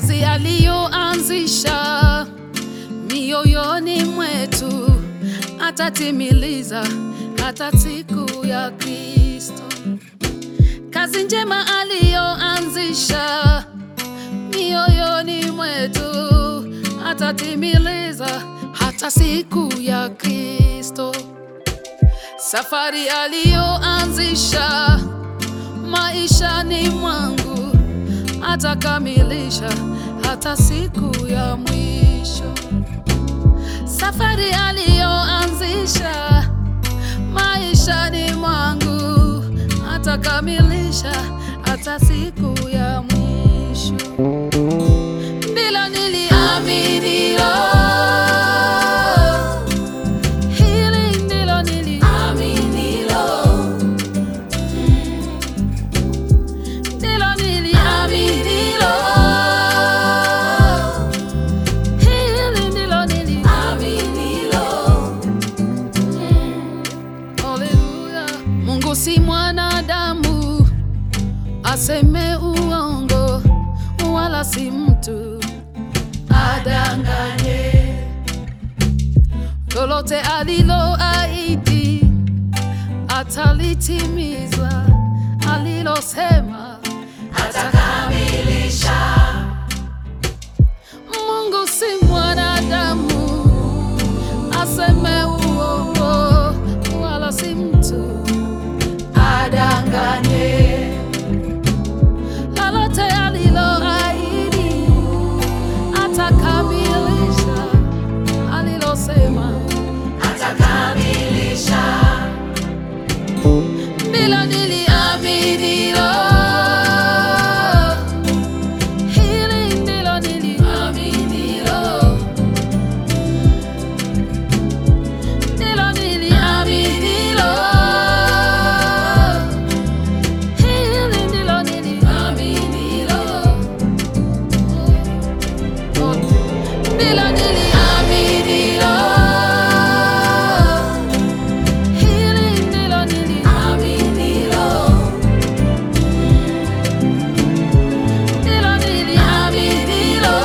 kazi aliyoanzisha mioyoni mwetu atatimiliza hata siku ya Kristo. Kazi njema aliyoanzisha mioyoni mwetu atatimiliza hata siku ya Kristo. Safari aliyoanzisha maishani mwangu atakamilisha hata siku ya mwisho. Safari aliyoanzisha maishani mwangu atakamilisha hata siku ya mwisho. Ndilo niliaminilo, hili ndilo niliaminilo, ndilo niliaminilo, hili ndilo niliaminilo. Haleluya. Mungu si mwanadamu aseme uongo, wala si mtu adanganye. Lolote aliloahidi atalitimiza, alilosema atakamilisha. Mungu si mwanadamu aseme uongo, wala si mtu adanganye. Lolote aliloahidi atakamilisha, alilosema atakamilisha. Ndilo niliaminilo, hili ndilo niliaminilo, ndilo niliaminilo, hili ndilo niliaminilo, ndilo niliaminilo, hili ndilo niliaminilo, ndilo niliaminilo,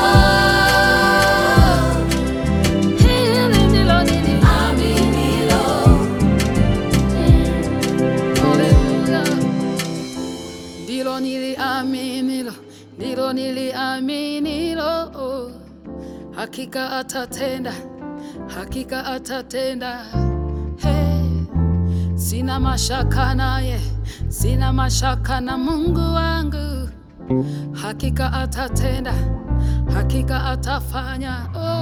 hili ndilo niliaminilo. Haleluya. Ndilo niliaminilo, ndilo niliaminilo, oh. hakika atatenda, hakika atatenda. Hey. Sina mashaka naye, sina mashaka na Mungu wangu, hakika atatenda, hakika atafanya. Oh.